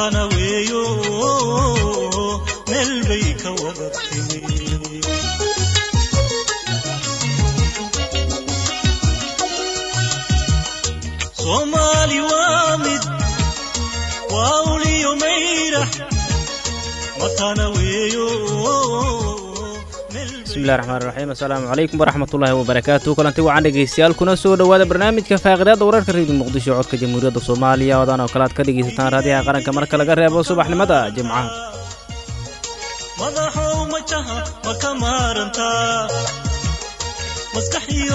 matana weeyo meel bay ka wada timi soomaali waa mid waa uliyo mayrax matana weeyo bismillahi raxmaan raxiim assalaamu calaykum waraxmatullaahi wabarakaatu kulanti wacan dhegeystayaal kuna soo dhowaada barnaamijka faaqidaadda wararka reediyo muqdisho codka jamhuuriyadda soomaaliya odan oo kale aad ka dhegaysataan raadiyaha qaranka marka laga reebo subaxnimada jimcaha madaxow majaha ma ka maarantaa maskax iyo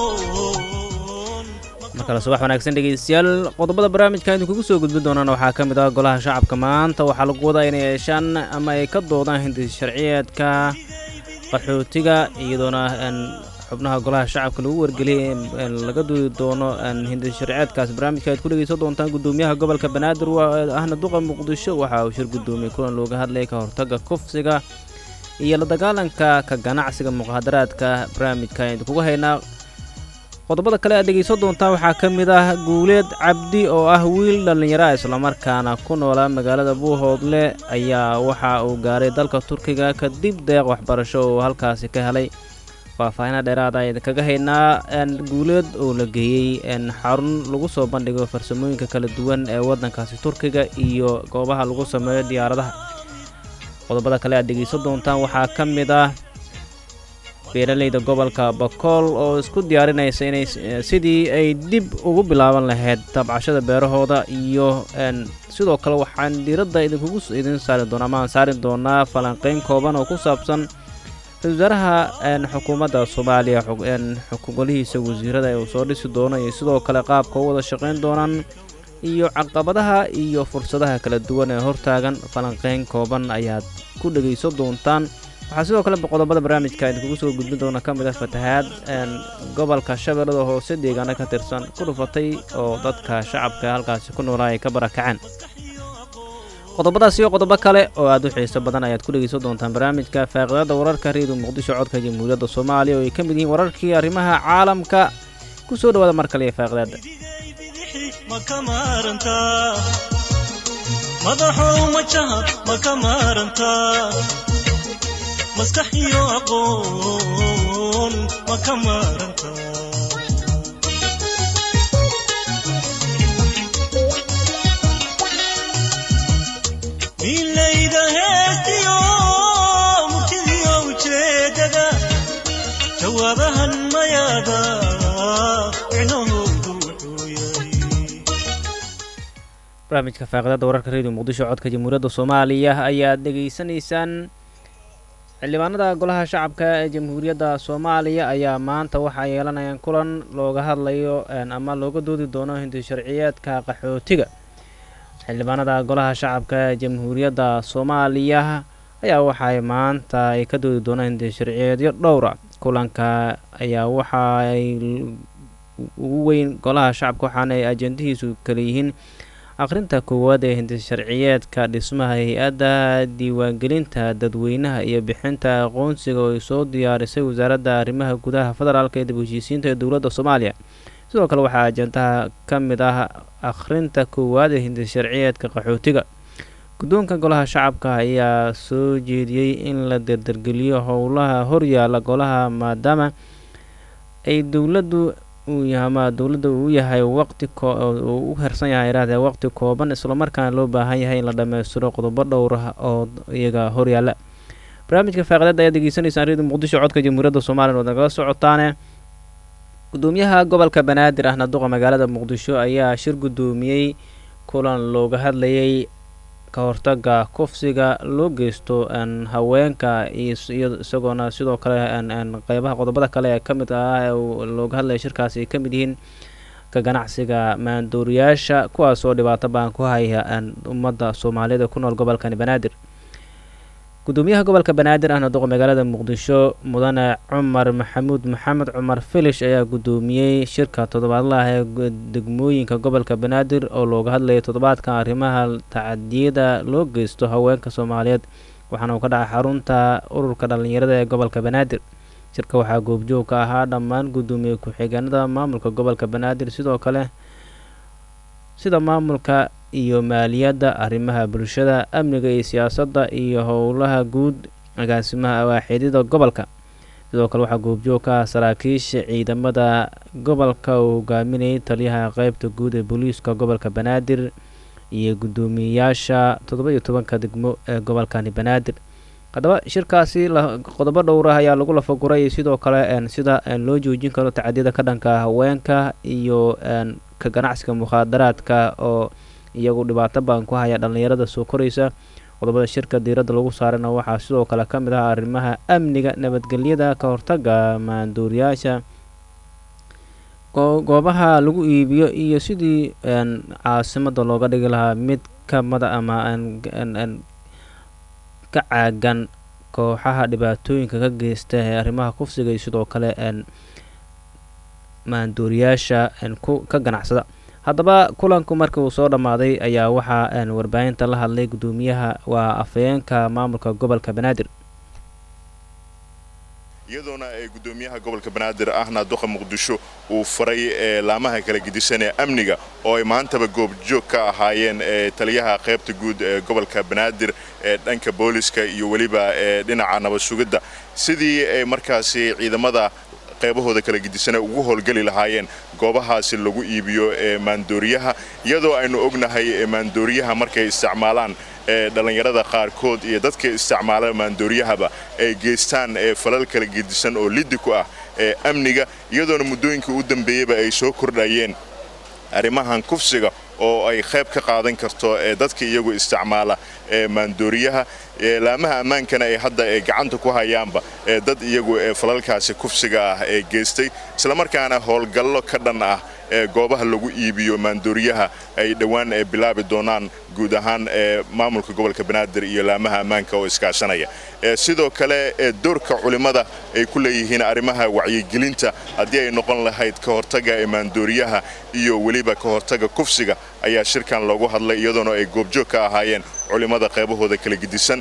aqoon markale subax wanaagsan dhegeystayaal qodobada barnaamijka idinkugu soo gudbin doonaan waxaa ka mid ah golaha shacabka maanta waxaa lagu wadaa inay yeeshaan ama ay ka doodaan hindis sharciyeedka qaxootiga iyadoona xubnaha golaha shacabka lagu wargeliyay in laga doodi doono hindis sharciyeedkaas barnaamijka aad ku dhegeysan doontaan gudoomiyaha gobolka banaadir ahna duqa muqdisho waxa uu shir gudoomiyey kulan looga hadlayay ka hortaga kufsiga iyo la dagaalanka ka ganacsiga muqaadaraadka barnaamijka idinkugu haynaa qodobada kale aad dhegaysan doontaan waxaa ka mid ah guuleed cabdi oo ah wiil dhallinyara islamarkaana ku noolaa magaalada buuhoodle ayaa waxa uu gaaray dalka turkiga kadib deeq waxbarasho oo halkaasi ka helay faahfaahina dheeraada idinkaga haynaa guuleed oo la geeyey xarun lagu soo bandhigo farsamooyinka kala duwan ee waddankaasi turkiga iyo goobaha lagu sameeyo diyaaradaha qodobada kale aad dhegaysan doontaan waxaa ka mid ah beeralayda gobolka bakool oo isku diyaarinaysa inay sidii ay dib ugu bilaaban lahayd tabcashada beerahooda iyo sidoo kale waxaan diiradda idinkugu idin saari doonaa ama aan saari doonaa falanqeyn kooban oo ku saabsan ra-isul wasaaraha xukuumadda soomaaliya golihiisa wasiirada uu soo dhisi doono iyo sidoo kale qaabka u wada shaqayn doonaan iyo caqabadaha iyo fursadaha kala duwan ee hortaagan falanqeyn kooban ayaad ku dhegaysan doontaan waxaa sidoo kale qodobada barnaamijka idinkugu soo gudbin doona ka mid ah fatahaad gobolka shabeellada hoose deegaano ka tirsan ku dhufatay oo dadka shacabka halkaasi ku noolaa ay ka barakaceen qodobadaas iyo qodobo kale oo aad u xiiso badan ayaad ku dhegeysan doontaan barnaamijka faaqidaadda wararka reediyo muqdisho codka jamhuuriyadda soomaaliya oo ay ka mid yihiin wararkii arrimaha caalamka ku soo dhowaada mar kale iyo faaqidaadda ma ka maarantaa madaxow majaha ma ka maarantaa maskax iyo aqoon ma ka maarantaa miilayda heestiyo murtidiyo ujeedada jawaabahan mayaada micnahoodu wuxuu yahay barnaamijka faaqidaadda wararka reediyo muqdisho codka jamhuuriyadda soomaaliya ayaad dhegaysanaysaan xildhibaanada golaha shacabka ee jamhuuriyadda soomaaliya ayaa maanta waxaa yeelanayaan kulan looga hadlayo ama looga doodi doono hindi sharciyeedka qaxootiga xildhibaanada golaha shacabka ee jamhuuriyadda soomaaliya ayaa waxay maanta ay ka doodi doonaan hindi sharciyeedyo dhowra kulanka ayaa waxaay ugu weyn golaha shacabka waxaana ay ajendihiisu kala yihiin akhrinta koowaad ee hindi sharciyeedka dhismaha hay-adda diiwaangelinta dadweynaha iyo bixinta aqoonsiga oo ay soo diyaarisay wasaaradda arrimaha gudaha federaalk ee dib heshiisiinta ee dowladda soomaaliya sidoo kale waxaa ajendaha ka mid ah akhrinta koowaad ee hindi sharciyeedka qaxootiga guddoonka golaha shacabka ayaa soo jeediyey in la dardargeliyo howlaha horyaala golaha maadaama ay dowladdu ama dowladda uu yahay waqti uu u hersan yahay irahdee waqti kooban islamarkaana loo baahan yahay in la dhammaystiro qodobo dhowr ah oo iyaga horyaala barnaamijka faaqidaada ayaad degeysanaysaan reediyo muqdisho codka jamhuuriyadda soomaliya ood nagala socotaane gudoomiyaha gobolka banaadir ahna duqa magaalada muqdisho ayaa shir gudoomiyey kulan looga hadlayay ka hortaga kufsiga loo geysto haweenka iyo isagoona sidoo kale qeybaha qodobada kale ee ka mid ah looga hadlaya shirkaasi ay ka mid yihiin ka ganacsiga maandooriyaasha kuwaasoo dhibaato baan ku haya ummadda soomaaliyeed ee ku nool gobolkani banaadir gudoomiyaha gobolka banaadir ahna duqa magaalada muqdisho mudane cumar maxamuud maxamed cumar filish ayaa gudoomiyey shirka toddobaadlaha ee degmooyinka gobolka banaadir oo looga hadlayay toddobaadkan arrimaha tacadiyada loo geysto haweenka soomaaliyeed waxaana uu ka dhacay xarunta ururka dhallinyarada ee gobolka banaadir shirka waxaa goobjoog ka ahaa dhammaan gudoomiye ku-xigeenada maamulka gobolka banaadir sidoo kale sida maamulka iyo maaliyadda arrimaha bulshada amniga iyo siyaasadda iyo howlaha guud agaasimaha awaaxidyada gobolka sidoo kale waxaa goobjoog ka ah saraakiisha ciidamada gobolka uu hogaaminayay taliyaha qeybta guud ee booliiska gobolka banaadir iyo guddoomiyeyaasha toddoba iyo tobanka degmo ee gobolkani banaadir haddaba shirkaasi qodobo dhowr ah ayaa lagu lafaguray sidoo kale sida loo joojin karo tacadiyada ka dhanka haweenka iyo ka ganacsiga mukhaadaraadka oo iyagu dhibaato badan ku haya dhallinyarada soo koraysa qodobada shirka diiradda lagu saarana waxaa sidoo kale ka mid ah arrimaha amniga nabadgelyada ka hortaga maanduuriyaasha goobaha lagu iibiyo iyo sidii caasimada looga dhigi lahaa mid ka mada ama ka caagan kooxaha dhibaatooyinka ka geysta ee arrimaha kufsiga iyo sidoo kale maanduuriyaasha ka ganacsada haddaba kulanku markii uu soo dhammaaday ayaa waxaa warbaahinta la hadlay guddoomiyaha waa afhayeenka maamulka gobolka banaadir iyadoona ee guddoomiyaha gobolka banaadir ahna duqa muqdisho uu faray ee laamaha kala gedisan ee amniga oo ay maantaba goobjoog ka ahaayeen ee taliyaha qaybta guud ee gobolka banaadir ee dhanka booliska iyo weliba ee dhinaca nabad sugidda sidii ay markaasi ciidamada qaybahooda kala gedisana ugu howlgeli lahaayeen goobahaasi lagu iibiyo ee maandooriyaha iyadoo aynu ognahay maandooriyaha markay isticmaalaan ee dhallinyarada qaarkood iyo dadka isticmaala maandooriyahaba ay geystaan ee falal kala gedisan oo liddi ku ah ee amniga iyadoona muddooyinkii u dambeeyeyba ay soo kordhayeen arrimahan kufsiga oo ay qayb ka qaadan karto ee dadka iyagu isticmaala ee maandooriyaha laamaha ammaankana ay hadda ee gacanta ku hayaanba ee dad iyagu ee falalkaasi kufsiga ah ee geystay islamarkaana howlgallo ka dhan ah ee goobaha lagu iibiyo maandooriyaha ay dhowaan ee bilaabi doonaan guud ahaan ee maamulka gobolka banaadir iyo laamaha ammaanka oo iskaashanaya sidoo kale ee doorka culimmada ay ku leeyihiin arrimaha wacyigelinta haddii ay noqon lahayd ka hortaga ee maandooriyaha iyo weliba ka hortaga kufsiga ayaa shirkan loogu hadlay iyadoona ay goobjoog ka ahaayeen culimmada qaybahooda kala gedisan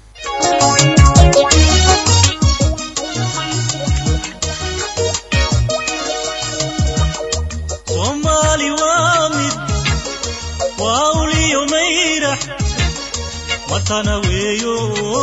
soomaali waa mid waa uliyo mayrax matana weeyo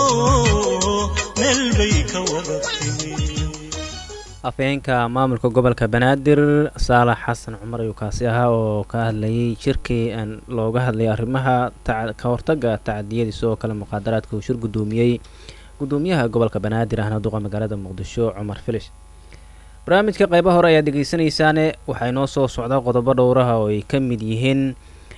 meel bay ka wada timi afhayeenka maamulka gobolka banaadir saalax xasan cumar ayuu kaasi ahaa oo ka hadlayay shirkii looga hadlayay arrimaha ka hortaga tacadiyadii sidoo kale muqaadaraadka uu shir guddoomiyey guddoomiyaha gobolka banaadir ahna duqa magaalada muqdisho cumar filish barnaamijka qaybaha hore ayaad dhegeysanaysaane waxaa inoo soo socda qodobo dhowraha oo ay ka mid yihiin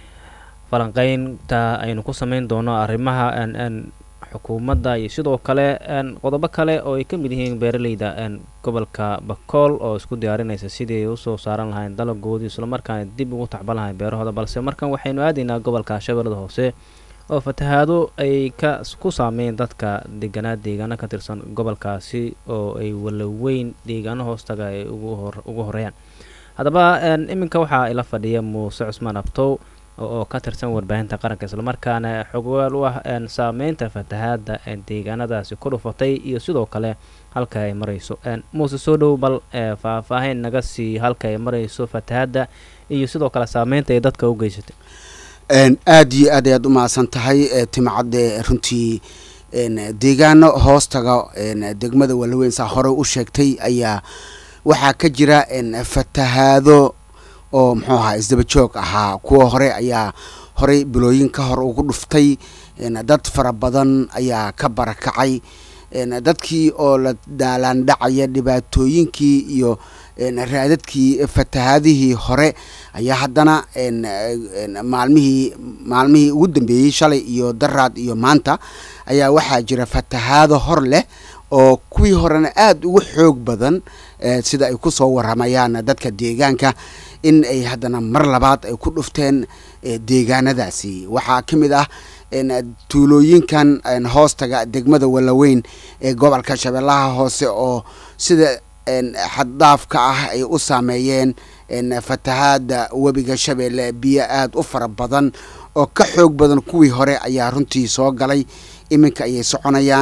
falanqeynta aynu ku sameyn doono arrimaha xukuumadda iyo sidoo kale qodobo kale oo ay ka mid yihiin beeraleyda gobolka bakool oo isku diyaarinaysa sidii ay usoo saaran lahayn dalagoodii islamarkaana dib ugu tacban lahayn beerahooda balse markan waxaynu aadaynaa gobolka shabeellada hoose oo fatahaado ay ka ku saameyn dadka deganaa deegaano ka tirsan gobolkaasi oo ay walaweyn deegaano hoostaga ay ugu horeeyaan haddaba iminka waxaa ila fadhiya muuse cusmaan abtow oo ka tirsan warbaahinta qaranka islamarkaana xogwaal u ah saameynta fatahaada deegaanadaasi ku dhufatay iyo sidoo kale halka ay marayso muuse soo dhow bal faahfaahin naga sii halka ay marayso fatahaada iyo sidoo kale saameynta ay dadka u geysatay aada iyo aad ayaad u mahadsan tahay timcadde runtii deegaano hoostaga degmada walaweyn saa hore u sheegtay ayaa waxaa ka jira fatahaado oo muxuu ahaa isdaba joog ahaa kuwa hore ayaa horey bilooyin ka hor ugu dhuftay dad fara badan ayaa ka barakacay dadkii oo la daalaan dhacaya dhibaatooyinkii iyo raadadkii fatahaadihii hore ayaa haddana maalmihii maalmihii ugu dambeeyey shalay iyo daraad iyo maanta ayaa waxaa jira fatahaado hor leh oo kuwii horena aada ugu xoog badan sida ay kusoo waramayaan dadka deegaanka in ay haddana mar labaad ay ku dhufteen deegaanadaasi waxaa ka mid ah tuulooyinkan hoostaga degmada walaweyn ee gobolka shabeellaha hoose oo sida xaddaafka ah ay u saameeyeen fatahaada webiga shabeelle biyo aada u fara badan oo ka xoog badan kuwii hore ayaa runtii soo galay iminka ayay soconayaan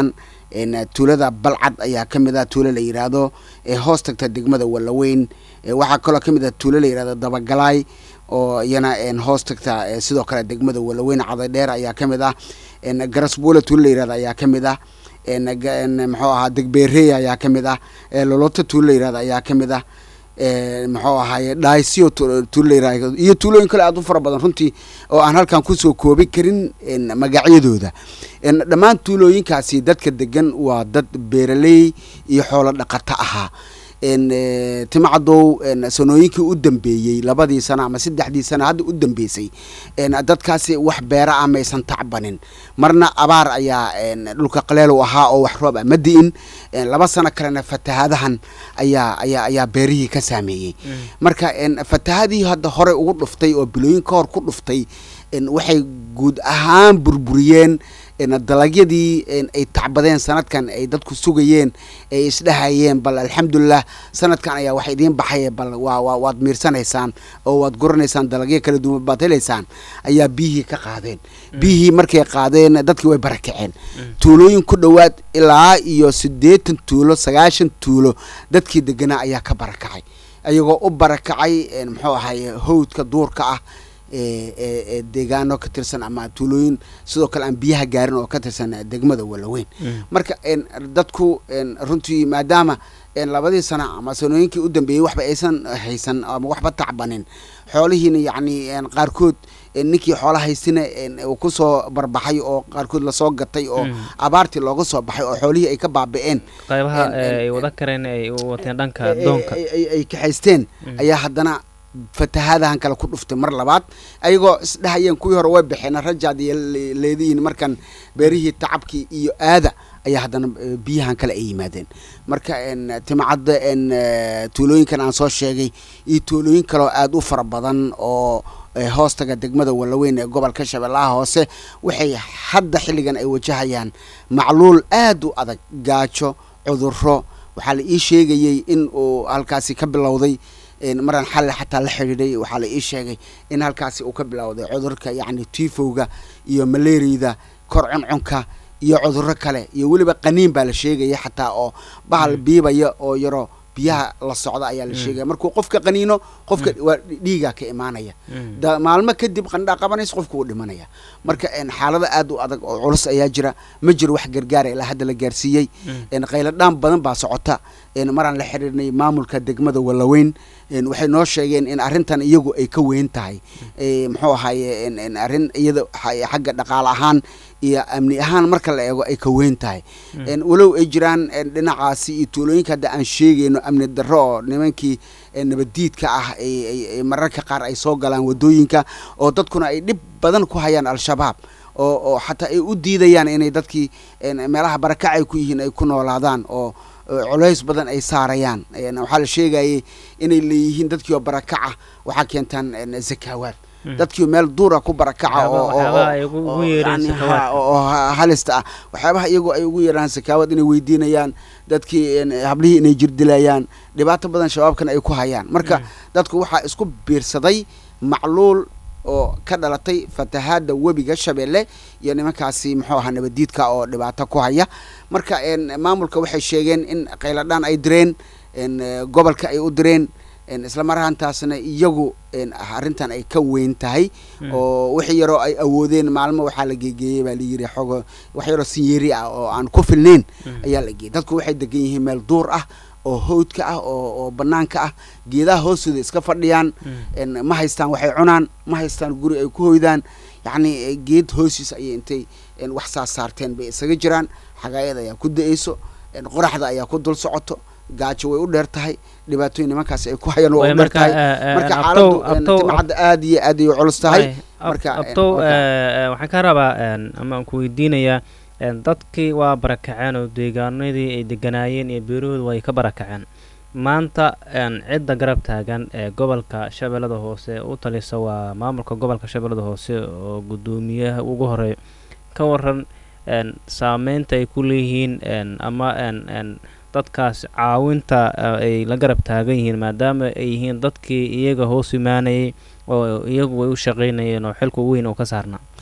een, tuulada balcad ayaa ka mid ah tuulo la yidhaahdo ee hoos tagta degmada wallaweyn ee, waxaa kaloo ka mid ah tuulo la yidhahdo dabagalaay oo iyana een, hoos tagta ee, sidoo kale degmada wallaweyn cadadheer ayaa ka mid ah een, garasbuula tuulo la yidhahdo ayaa ka mid ah een, ga- een, muxuu ahaa degbeerey ayaa ka mid ah ee, loloto tuulo la yidhahdo ayaa ka mid ah ee, muxuu ahaaye dhaysio tuulo la yidhahdo iyo tuulooyin kale aad u fara badan runtii oo aan halkan kusoo koobi karin een, magacyadooda een, dhammaan tuulooyinkaasi dadka degan waa dad beeraley iyo xoolo dhaqato ahaa een, eh, timacadow een, sanooyinkii u dambeeyey labadii sano ama saddexdii sano hadda u dambeysay een, dadkaasi wax beera ah maysan tacbanin marna abaar ayaa een, dhulka qaleel u ahaa oo wax roob ah ma di'in een, laba sano kalena fatahaadahan ayaa ayaa ayaa beerihii ka saameeyey marka een, fatahadii hadda hore ugu dhuftay oo bilooyin ka hor ku dhuftay een, waxay guud ahaan burburiyeen een, dalagyadii een, ay tacbadeen sanadkan ay dadku sugayeen ay isdhahayeen bal alxamdulilah sanadkan ayaa wax idiin baxay bal waa waa waad miirsanaysaan oo waad guranaysaan dalagyo kala duwan baad helaysaan ayaa biyihii ka qaadeen biyihii markay qaadeen dadkii way barakaceen tuulooyin ku dhowaad ilaa iyo siddeetan tuulo sagaashan tuulo dadkii deganaa ayaa ka barakacay ayagoo u barakacay een, muxuu ahaye hawdka duurka ah ee ee ee deegaano ka tirsan ama tuulooyin sidoo kale aan biyaha gaarin oo ka tirsan eh, degmada wallaweyn marka een, dadku een, runtii maadaama een, labadii sano ama sanooyinkii u dambeeyey waxba aysan haysan ama waxba tacbanin xoolihiina yacni een, qaarkood een, ninkii xoola haystina een, uu kusoo barbaxay oo qaarkood lasoo gatay oo abaartii looga soo baxay oo xoolihii ay ka baabi'een qaybaha een, ee een, ay wada kareen ay u wateen dhanka ay- doonka ay- ay- ay kaxaysteen ayaa haddana fatahaadahan kale ku dhuftay mar labaad ayagoo isdhahayeen kuwii hore way baxeen rajaad iyo le- leedihiin markan beerihii tacabkii iyo aada ayaa haddana eh, biyahan kale ay yimaadeen marka een, timcadda een, eh, tuulooyinkan aan soo sheegay iyo tuulooyin kaleo aada u fara badan oo eh, hoostaga degmada wallaweyn ee gobolka shabeellaha hoose waxay hadda xilligan ay wajahayaan macluul aada u adag gaajo cudurro waxaa la ii sheegayey in uu halkaasi ka bilowday een, maraan xalli xataa la xidhiidhay waxaa la ii sheegay in halkaasi uu ka bilowday cudurka yacni tifowga iyo malaariyada kor cuncunka iyo cudurro kale iyo weliba qaniin baa la sheegaya xataa oo bahal biibaya oo yaro biyaha la socda ayaa la sheegaya markuu qofka qaniino qofka waa dhiigaa ka imaanaya da maalmo kadib qandhaa qabanaysa qofku wuu dhimanaya marka een, xaalado aad u adag oo culus ayaa jira ma jiro wax gargaara ilaa hadda la gaarsiiyey een, qayladhaan badan baa socota een, maraan la xiriirnay maamulka degmada wallaweyn een, waxay noo sheegeen in arrintan iyagu ay ka weyn tahay ee, muxuu ahaaye een, een, arrin iyada xa- xagga dhaqaale ahaan iyo amni ahaan marka la eego ay ka weyn tahay een, walow ay jiraan een, dhinacaasi iyo tuulooyinka hadda aan sheegayno amni darro oo nimankii ee, nabaddiidka ah ay- ay ay mararka qaar ay soo galaan waddooyinka oo dadkuna ay dhib badan ku hayaan al-shabaab oo oo xataa ay u diidayaan inay dadkii een, meelaha barakac ay ku yihiin ay ku noolaadaan oo oo culays badan ay saarayaan een, waxaa la sheegayay inay leeyihiin dadkii oo barakaca waxaa keentaan een, zakaawaad dadkii meel duura ku barakaca oo- oo- waxyaabaha ay ugu- oo- ugu yeereen yani sakawaadka. ha- oo ha- halista ah waxyaabaha iyagu ay ugu yeeraan sakaawad inay weydiinayaan dadkii een, hablihii inay jirdilayaan dhibaato badan shabaabkan ay ku hayaan marka dadku waxaa isku biirsaday macluul oo ka dhalatay fatahaada webiga shabeelle iyo nimankaasi muxuu ahaa nabadiidka oo dhibaato ku haya marka een, maamulka waxay sheegeen in qayladhaan ay direen een, eh, gobolka ay u direen een, isla mar ahaantaasna iyagu een, arrintan ay ka weyn tahay oo wixii yaroo ay awoodeen maalmo waxaa la geegeeyey baa layiri xogo wax yaroo sinyeeri ah oo aan ku filnayn ayaa la geeyey dadku waxay degan yihiin meel duur ah oo hawdka ah oo oo banaanka ah geedaha hoostooda iska fadhiyaan een, ma haystaan waxay cunaan ma haystaan guri ay ku hoydaan yacni eh, geed hoostiis ayay intay een, wax saas saarteen bay isaga jiraan xagaayada ayaa ku da-eyso een, qoraxda ayaa ku dul socoto gaajo way u dheer tahay dhibaatooyin nimankaas ay ku hayaan waa Way u dheer marka, tahay eh, eh, marka abtow- xaaladdu een, abtow- timcadda aad iyo aad ay u culus tahay Ay, ab- marka, een, abtow waa ka- eh, eh, waxaan ka rabaa een, ama aan ku weydiinayaa een, dadkii waa barakaceen oo deegaanadii ay deganaayeen iyo beerahooda way ka barakaceen maanta een, cidda garab taagan ee gobolka shabeellada hoose u talisa waa maamulka gobolka shabeellada hoose oo guddoomiyaha ugu horeeyo ka waran een, saameynta ay ku leeyihiin een, ama een, een, dadkaas caawinta eh, ay la garab taagan yihiin maadaama ay yihiin dadkii iyaga hoos imaanayay oo iyagu way u shaqaynayeen oo xilka weyn oo ka saarnaa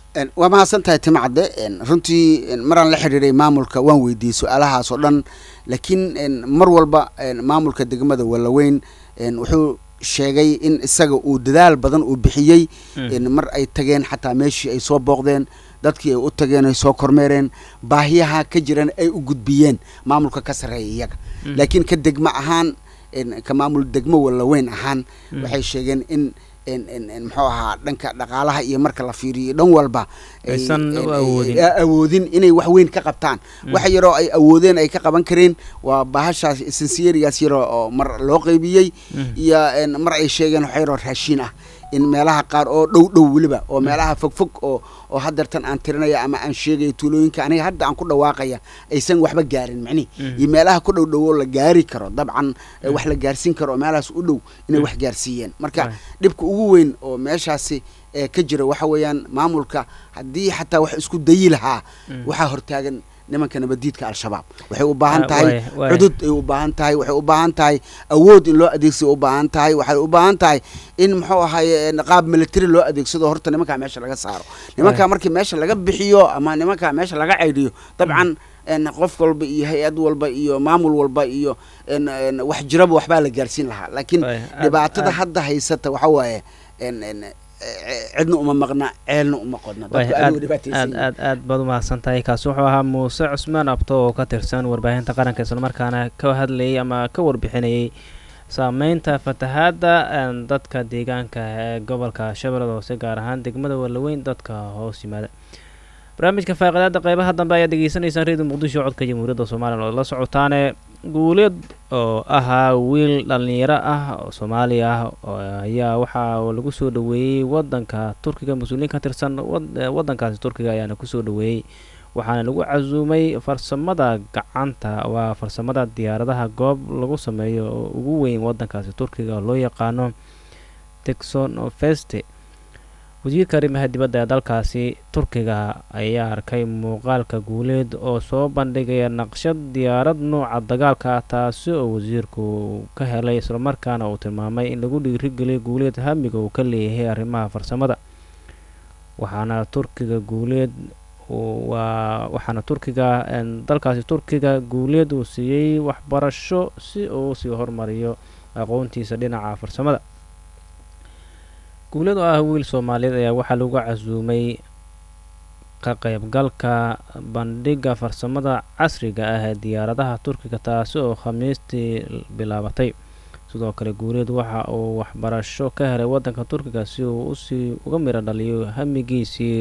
En, waa mahadsan tahay timacadde en, runtii en, maraan la xidhiiray maamulka waan weydiiyey su-aalahaas oo dhan laakiin en, mar walba en, maamulka degmada wallaweyn en, wuxuu sheegay in isaga uu dadaal badan uu bixiyey en, mar ay tageen xataa meeshii ay soo booqdeen dadkii ay u tageen ay soo kormeereen baahiyaha ka jiran ay u gudbiyeen maamulka ka sarreeya iyaga laakiin ka degmo ahaan en, ka maamul degmo wallaweyn ahaan waxay sheegeen in en en en muxuu ahaa dhanka dhaqaalaha iyo marka la fiiriyo dhan walba ay- Aysan u en- ay- awoodin. a- awoodin inay wax weyn ka qabtaan waxa yaroo ay awoodeen ay ka qaban kareen waa bahashaas sinsiyerigaas yaroo oo mar loo qaybiyey iyo en, mar ay sheegeen wax yaroo raashiin ah in meelaha qaar oo dhow dhow weliba oo meelaha fogfog oo oo haddeertan aan tirinaya ama aan sheegaya tuulooyinka aniga hadda aan ku dhawaaqaya aysan waxba gaarin macnihi iyo meelaha ku dhow dhow oo la gaari karo dabcan eh, wax la gaarsiin karo oo meelahaas u dhow inay wax gaarsiiyeen marka Right. dhibka ugu weyn oo meeshaasi ee ka jira waxa weeyaan maamulka haddii xataa wax isku dayi lahaa waxaa hortaagan nimanka nabadiidka al-shabaab waxay u baahan Ah, tahay waay, waay. cudud ay u baahan tahay waxay u baahan tahay awood in loo adeegsado u baahan tahay waxay u baahan tahay in muxuu ahaye en, qaab military loo adeegsado horta nimankaa meesha laga saaro nimankaa markii meesha laga bixiyo ama nimankaa meesha laga caydhiyo dabcan en, qof walba iyo hay-ad walba iyo maamul walba iyo en, en, wax jiraba waxbaa la gaarsiin lahaa laakiin Waay, aad- dhibaatada aad- hadda haysata waxa waaye en en eh, cidna uma maqna ceelna uma qodna Waay, dadku aad aad dhibaataysan aad aad aad baad umahadsan tahay kaasi wuxuu ahaa muuse cusmaan abto oo ka tirsan warbaahinta qaranka islamarkaana ka hadlayay ama ka warbixinayay saameynta fatahaadda een, dadka deegaanka ee gobolka shabeellada hoose gaar ahaan degmada wallaweyn dadka hoos yimaada barnaamijka faaqidaada qeybaha dambe ayaad degeysanaysaan redio muqdisho codka jamhuuriyadda soomaaliya oo la socotaane guuleed oo ahaa wiil dhallinyaro ah oo soomaali ah oo ayaa waxaa lagu soo dhoweeyey wadanka turkiga mas-uuliyiin ka tirsan wad- eh, wadankaasi turkiga ayaana kusoo dhoweeyey waxaana lagu casuumay farsamada gacanta waa farsamada diyaaradaha goob lagu sameeyo oo ugu weyn wadankaasi turkiga oo loo yaqaano texonofeste wasiirka arrimaha dibadda ee dalkaasi turkiga ayaa arkay muuqaalka guuleed oo soo bandhigaya naqshad diyaarad nuuca dagaalka ah taasi oo wasiirku ka helay islamarkaana uu tilmaamay in lagu dhiirigeliyo guuleed hamiga uu ka leeyahay arrimaha farsamada waxaana turkiga guuleed uu- waa waxaana turkiga een, dalkaasi turkiga guuleed uu siiyey waxbarasho si uu sii horumariyo aqoontiisa dhinaca farsamada guuleed oo ah wiil soomaaliyeed ayaa waxaa lagu casuumay ka qaybgalka bandhigga farsamada casriga ah ee diyaaradaha turkiga taasi oo khamiistii bilaabatay sidoo kale guuleed waxa uu waxbarasho ka helay wadanka turkiga si uu usii uga miro dhaliyo hamigiisii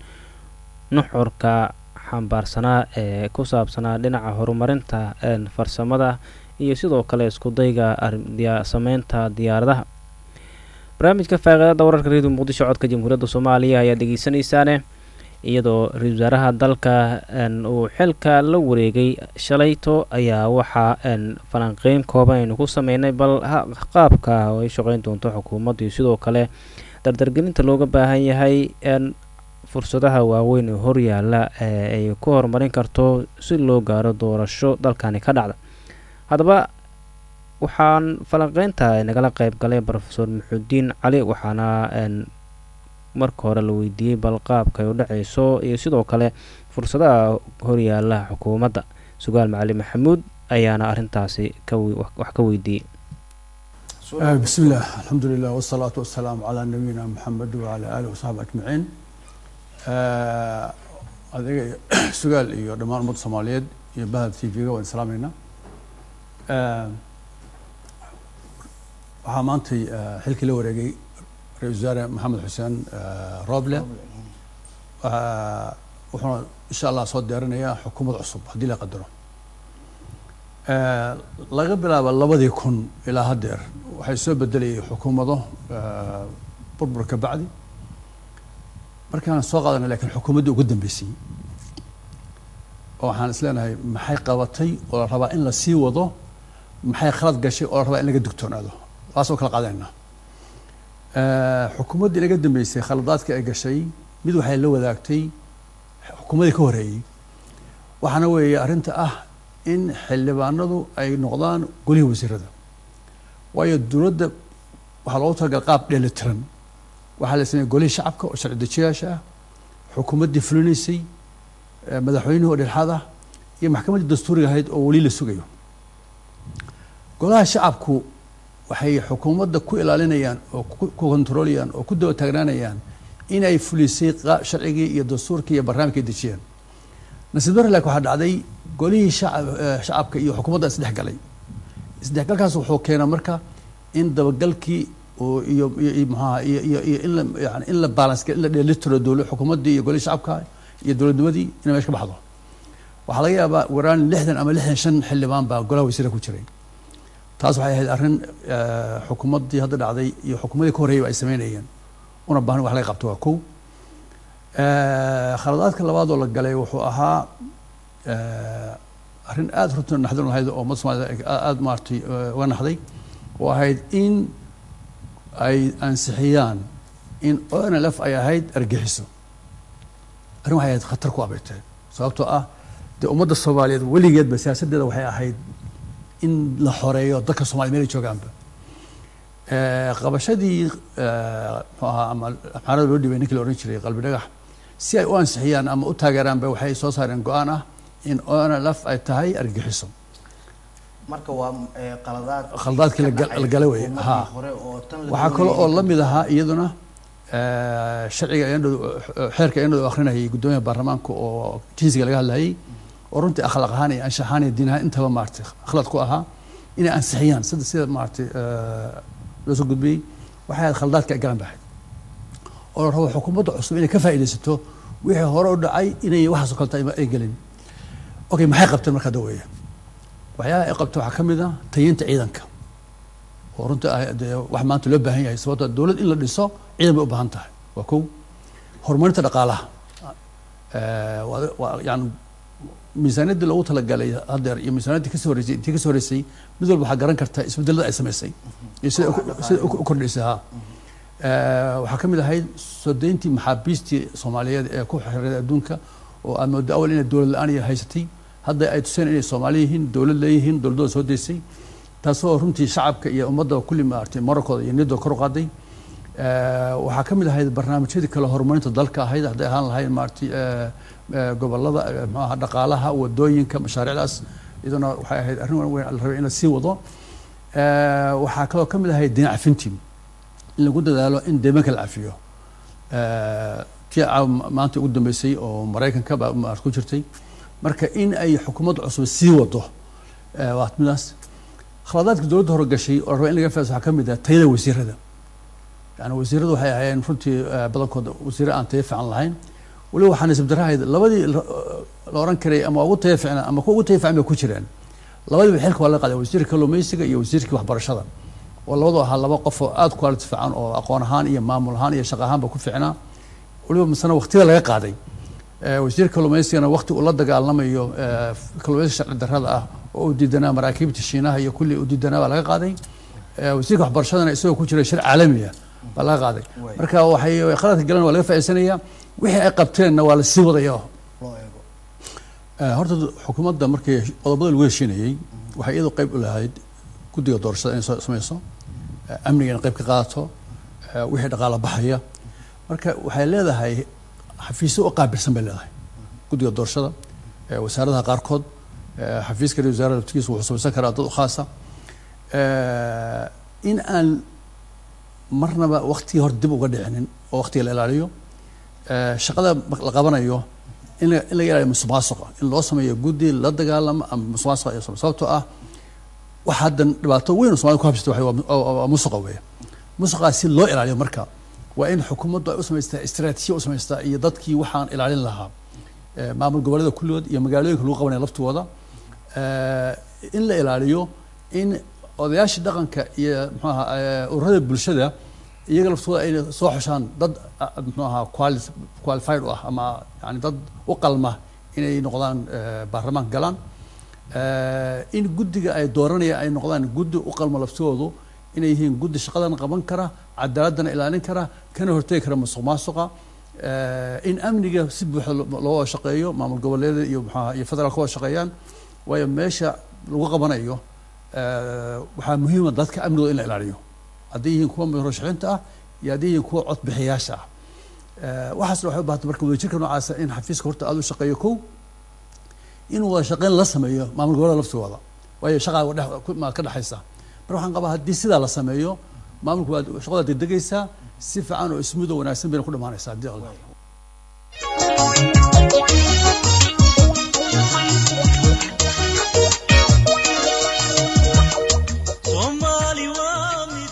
nuxurka xambaarsanaa ee ku saabsanaa dhinaca horumarinta een, farsamada iyo sidoo kale iskudayga arrin- diya- sameynta diyaaradaha barnaamijka faaqiidada wararka redio muqdisho codka jamhuuriyadda soomaaliya ayaa dhegeysanaysaane iyadoo ra-iisul wasaaraha dalka een, uu xilka la wareegay shalayto ayaa waxaa een, falanqeyn kooban aynu ku sameynay bal ha- qaabka oo ay shaqeyn doonto xukuumadda iyo sidoo kale dardargelinta looga baahan yahay een, fursadaha waaweyn ee horyaala ee ay ku horumarin karto si loo gaaro doorasho dalkani ka dhacda haddaba waxaan falanqeynta nagala qeyb galay rofeor maxudiin cali waxaana een, marka hore la weydiiyey bal qaabka ay u dhaceyso iyo sidoo kale fursadaha horyaala xukuumadda sugaal macali maxamuud ayaana arintaasi ka wi- wax wax ka weydiiyey آه، بسم الله الحمد لله والصلاة والسلام على نبينا محمد وعلى آله وصحبه أجمعين آه، adiga sugaal iyo dhammaan ummadda soomaaliyeed iyo bahda t v-ga waan islaamayna waxaa maantay ah, xilkii la wareegay ra-iisul wasaare maxamed xuseen ah, rooble Ah, wuxuuna insha allah soo diyaarinayaa xukuumad cusub haddii la qadaro Eh, laga bilaabo labadii kun ilaa haddeer waxay soo bedelayay xukuumado eh, burbur ka bacdi markaan soo qaadanay laakiin xukuumaddii ugu dambeysay oo waxaan is leenahay maxay qabatay oo la rabaa in la sii wado maxay khalad gashay oo la rabaa in laga digtoonaado taasoo kala qaadanaynaa Eh, xukuumaddii laga dambeysay khaladaadka ay gashay mid waxay la wadaagtay xukuumadii ka horeeyey waxaana weeye arrinta ah in xildhibaanadu ay noqdaan golihii wasiirada waayo dowladda waxaa loogu talagal qaab dheelitiran waxaa la sameeyey golihii shacabka oo sharci dejiyaasha ah xukuumaddii fulinaysay eh, madaxweynihii oo dhexaad ah iyo maxkamaddii dastuuriga ahayd oo weli la sugayo golaha shacabku waxay xukuumadda ku ilaalinayaan oo ku ku kontroolayaan oo ku daba taagnaanayaan inay fulisay qa- sharcigii iyo dastuurkii iyo barnaamijkii ay dejiyeen nasiib darre laakiin waxaa dhacday golihii shacab- eh, shacabka iyo xukuumadda isdhex galay isdhexgalkaas wuxuu keenaa marka in dabagalkii oo iyo iyo iyo maxaha iyo iyo iyo in la yani in la balance in la dheelitiro dowla xukuumaddii iyo golihii shacabka iyo dowladnimadii inay meesha ka baxdo waxaa laga yaabaa waraan lixdan ama lixdan shan xildhibaan baa golaha wasiira ku jiray taas waxay ahayd arrin eh, xukuumaddii hadda dhacday iyo xukuumadii ka horreeyay ay sameynayeen una baahan wax laga qabto waa kow Eh, khaladaadka labaad oo la galay wuxuu ahaa eh, arrin aada runtii naxdin lahayd oo ummadda soomaalida ay aada maaragtay eh, uga naxday oo ahayd in ay ansixiyaan in onlf ay ahayd argixiso arrin waxay ahayd khatar ku abeetee sababtoo ah dee ummadda soomaaliyeed weligeedba siyaasaddeeda waxay ahayd in la xoreeyo dadka soomaliya meel ay joogaanba Eh, qabashadii eh, muxuu ahaa ama xaarada loo dhibay ninkii la odhan jiray qalbi dhagax si ay u ansixiyaan ama u taageeraanba waxay soo saareen go-aan ah in onlf ay tahay argixiso marka waa eh, qaladaad Khaladaadkii la gal- la galay wey, xukuumaddii haa. hore oo tan la waxaa kale oo doonayay la mid ahaa iyaduna eh, sharciga ayandhow xeerka ayandhow akhrinayay guddoomiyaha baarlamaanka oo jinsiga laga hadlayay oo runtii akhlaaq ahaan iyo anshax ahaan iyo diin ahaan intaba maaragtay khalad ku ahaa inay ansixiyaan sida sida maaragtay eh, loo soo gudbiyey waxay ahayd khaladaadka ay galan bahayd oo la rabo xukuumadda cusub inay ka faa'iidaysato wixii hore u dhacay inay waxaas oo kaleta ay gelin okay maxay qabteen markaa daweeye waxyaalaha ay qabteen waxaa ka mid ah tayinta ciidanka oo runtii ah dee wax maanta loo baahan yahay sababtoo dowlad in la dhiso ciidan bay u baahan tahay waa kow horumarinta dhaqaalaha Eh, waa- waa yani miisaaniyaddii loogu talagalay haddeer iyo miisaaniyaddii kasoo horreysay intii kasoo horreysay mid walba waxaa garan karta isbedelada ay samaysay iyo sida u- sida u u kordhisay ha Eh, waxaa ka mid ahayd soo deyntii maxaabiistii soomaaliyeed ee ku xiriiray adduunka oo aad moodo awal inay dowlad la-aan iyo haysatay hadda ay tuseen inay soomaali yihiin dowlad leeyihiin dowladooda soo deysay taasoo runtii shacabka iyo ummadda kulli maaragtay moralkooda iyo niyadooda kor u qaaday Eh, waxaa ka mid ahayd barnaamijyadii kale horumarinta dalka ahayd hadday ahaan lahayd maaragtay eh, eh, gobolada eh, muxuu ahaa dhaqaalaha wadooyinka mashaariicdaas iyaduna waxay ahayd arrin weyn la rabay in la sii wado Eh, waxaa kaloo ka mid ahayd dinac cafintii in lagu dadaalo in deemanka la cafiyo Eh, tii caawa ma- maanta ugu dambeysay oo maraykanka baa maarata ku jirtay marka in ay xukuumadda cusub sii wado eh, waa midaas khaladaadka dowladda hore gashay oo la raba in laga faa'iidaysto waxaa ka mid ah tayada wasiirada yani wasiiradu waxay ahaayeen runtii eh, badankooda wasiire aan tayo fiican lahayn weliba waxaa nasiib darrahayd labadii la la oran karay ama ugu tayo fiicnaa ama kuwa ugu tayo fiican bay ku jireen labadiiba xilka waa laga qaaday wasiirka kalluumaysiga iyo wasiirkii waxbarashada oo labadu ahaa laba qof oo aada quality fiican oo aqoon ahaan iyo maamul ahaan iyo shaqo ahaanba ku fiicnaa weliba masana waqtiga laga qaaday Eh, wasiirka kalluumaysigana waqti uu la dagaalamayo eh, kalluumaysiga sharci darrada ah oo uu diidanaa maraakiibta shiinaha iyo kulli uu diidanaa baa laga qaaday Eh, wasiirka waxbarashadana isagoo ku jira shir caalami ah baa laga qaaday Waay. marka waxay qaladka galan waa laga faa'iidsanayaa wixii ay qabteenna waa la sii wadaya loo eego Eh, horta xukuumadda markii qodobada lagu heshiinayey waxay iyadu qayb u lahayd guddiga doorashada inay soo samayso eh, amniga inay qayb ka qaadato eh, wixii dhaqaala baxaya marka waxay leedahay xafiisyo u qaabilsan bay leedahay guddiga doorashada eh, wasaaradaha qaarkood eh, xafiiska ra wasaarada laftigiisa wuxuu samaysan karaa dad u khaasa Eh, in aan marnaba waqtigii hor dib uga dhicinin oo waqtiga la ilaaliyo Eh, shaqada mar- la qabanayo in la- in laga ilaaliyo musuqmaasuqa in loo sameeyo guddi la dagaalamo ama musuqmaasuqa iyo sababtoo ah waxa haddan dhibaato weyn oo soomaalida ku habsata waxay waa mu- waa- waa musuqa weeye musuqaas si loo ilaaliyo marka waa in xukuumaddu ay u samaystaa istaraatiijiya u samaystaa iyo dadkii waxaan ilaalin lahaa Eh, maamul goboleeda kulligood iyo magaalooyinka lagu qabanaya laftooda Eh, in la ilaaliyo in odayaashii dhaqanka iyo muxuu ahaa eh, ururada bulshada iyaga laftooda ay soo xushaan dad ah, muxuu ahaa quali- qualified u ah ama yani dad u qalma inay noqdaan eh, baarlamaanka galaan Eh, in guddiga ay dooranayaan ay noqdaan guddi u qalma laftoodu inay yihiin guddi shaqadan qaban kara cadaaladana ilaalin kara kana hortegi kara musuq maasuqa Eh, in amniga si buuxa lo- loo wada shaqeeyo maamul goboleeda iyo muxuu ahaa iyo federaalka ka wada shaqeeyaan waayo meesha lagu qabanayo eh, waxaa muhiima dadka amnigooda in la ilaaliyo hadday yihiin kuwa murashaxiinta ah iyo hadday yihiin kuwa codbixiyaasha ah Eh, waxaasna waxay u baahantay marka wadajirka noocaasa in xafiiska horta aada u shaqeeyo kow in wada shaqeyn la sameeyo maamul goboleeda laftooda waayo shaqaa wa dhex- ku- ma ka dhexaysa marka waxaan qabaa haddii sidaa la sameeyo maamulku waad shaqada degdegaysaa si fiican oo ismuud oo wanaagsan bayna ku dhamaanaysaa haddii alla soomaali waa mid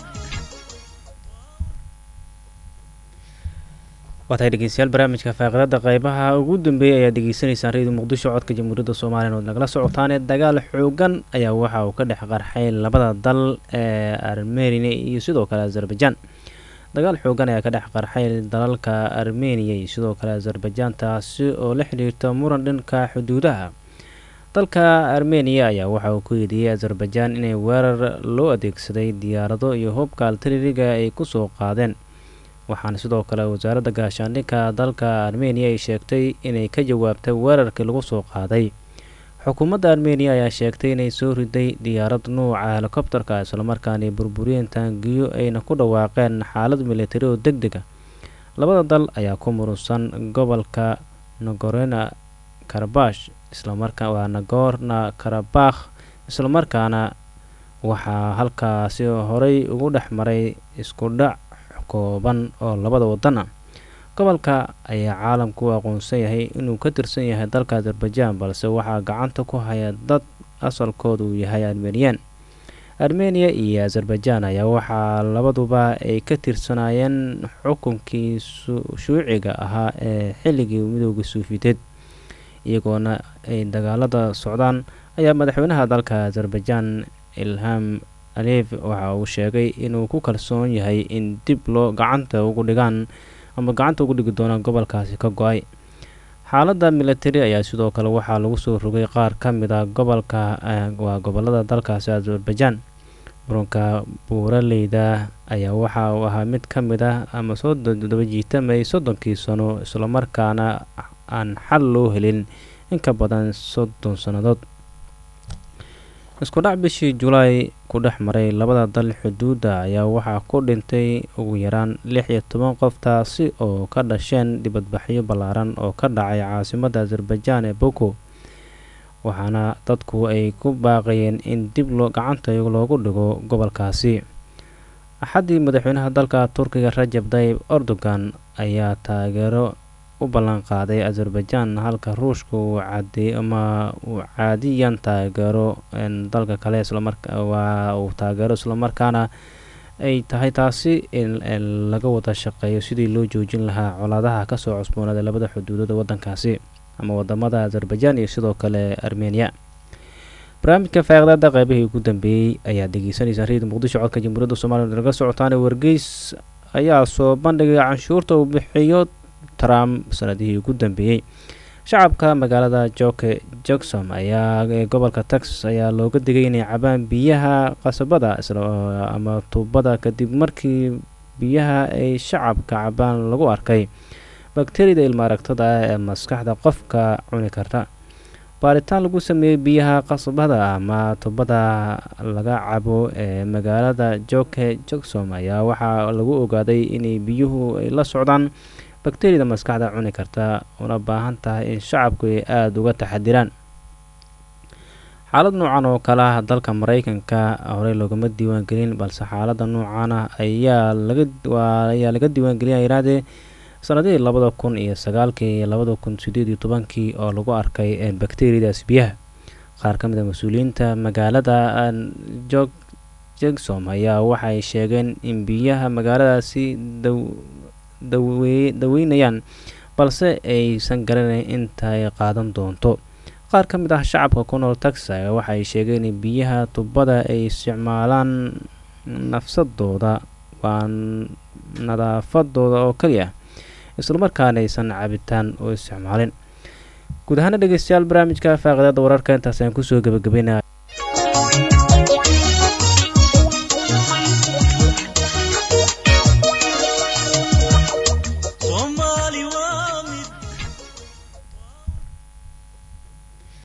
waa tahay dhegeystayaal barnaamijka faaqiidada qeybaha ugu dambeeyay ayaad degeysanaysaan radio muqdisho codka jamhuuriyadda soomaaliya ood nagala socotaane dagaal xoogan ayaa waxa uu ka dhex qarxay labada dal ee armenia iyo sidoo kale azerbaijan dagaal xoogan ayaa ka dhex qarxay dalalka armeniya iyo sidoo kale azerbaijan taasi oo la xiriirta muran dhanka xuduudaha dalka armeniya ayaa waxa uu ku yeediyey azerbaijan inay weerar loo adeegsaday diyaarado iyo hubka altaririga ay kusoo qaadeen waxaana sidoo kale wasaaradda gaashaandhigka dalka armeniya ay sheegtay inay ka jawaabtay weerarkii lagu soo qaaday xukuumadda armeniya ayaa sheegtay inay soo riday diyaarad nuuca helikobterka islamarkaana burburiyeen taangiyo ayna ku dhawaaqeen xaalad militari oo deg deg a labada dal ayaa ku murusan gobolka nagorena karabash islamarkaa waa nagorna karabakh islamarkaana waxaa halkaasi horey ugu dhex maray isku dhac kooban oo labada wadan ah gobolka ayaa caalamku u aqoonsan yahay inuu ka tirsan yahay dalka azerbaijan balse waxaa gacanta ku haya dad asalkooda uu yahay armeniyan armeniya iyo azerbaijan ayaa waxaa labaduba ay ka tirsanayeen xukunkii shuuciga ahaa ee xilligii midooda suufideed iyagoona ay dagaalada socdaan ayaa madaxweynaha dalka azerbaijan ilham aliyev waxa uu sheegay inuu ku kalsoon yahay in dib loo gacanta ugu dhigaan ama gacanta ugu dhigi doonaan gobolkaasi ka go-ay xaaladda militari ayaa sidoo kale waxaa lagu soo rogay qaar ka mid a gobolka waa gobolada dalkaasi azerbaijan muranka buuraleyda ayaa waxa uu ahaa mid ka mid ah ama soo daba jiitamay soddonkii sano islamarkaana aan xal loo helin in ka badan soddon sannadood isku dhac bishii julaay ku dhex maray labada dal xuduudda ayaa waxaa ku dhintay ugu yaraan lix iyo toban qof taasi oo ka dhasheen dibadbaxyo ballaaran oo ka dhacay caasimadda azerbaijan ee boko waxaana dadku ay ku baaqayeen in dib loo gacanta loogu dhigo gobolkaasi axaddii madaxweynaha dalka turkiga rajab tayib erdogan ayaa taageero u ballan qaaday azerbaijan halka ruushka uu cadeey ama uu caadiyan taageero dalka kale islamarwaa uu taageero islamarkaana ay tahay taasi in laga wada shaqeeyo sidii loo joojin lahaa colaadaha kasoo cusboonaaday labada xuduudood wadankaasi ama wadamada azerbaijan iyo sidoo kale armeniya barnaamijka faaqdaada qeybihii ugu dambeeyey ayaa degeysanaysaan riyada muqdisho codka jamhuuriyadda soomaliya naga socotaane wargeys ayaa soo bandhigay canshuurta uu bixiyo trump sanadihii ugu dambeeyey shacabka magaalada joke jackson ayaa ee gobolka texas ayaa looga digay inay cabaan biyaha qasabada ama tuubada kadib markii biyaha ay shacabka cabaan lagu arkay bakteriyada ilma aragtada ah ee maskaxda qofka cuni karta baaritaan lagu sameeyey biyaha qasabada ama tubada laga cabo ee magaalada joke jackson ayaa waxaa lagu ogaaday inay biyuhu ay la socdaan bakteriyada maskaxda cuni karta una baahan tahay in shacabku ay aada uga taxadiraan xaalad noocan oo kale ah dalka mareykanka horey loogama diiwaangelin balse xaalada noocana ayaa laga ayaa laga diiwaangelin yirahdee sanadihii labada kun iyo sagaalkii iyo labada kun sideed iyo tobankii oo lagu arkay bakteriyadaas biyaha qaar ka mid a mas-uuliyiinta magaalada jog jegsom ayaa waxay sheegeen in biyaha magaaladaasi daw daweynayaan balse aysan garanayn intaay qaadan doonto qaar ka mid ah shacabka ku nool taxa waxay sheegeen in biyaha tubada ay isticmaalaan nafsadooda waa nadaafadooda oo keliya islamarkaana aysan cabitaan u isticmaalin guud ahaana dhegeystayaal barnaamijka faaqiidada wararka intaas aan kusoo gebagabeynaya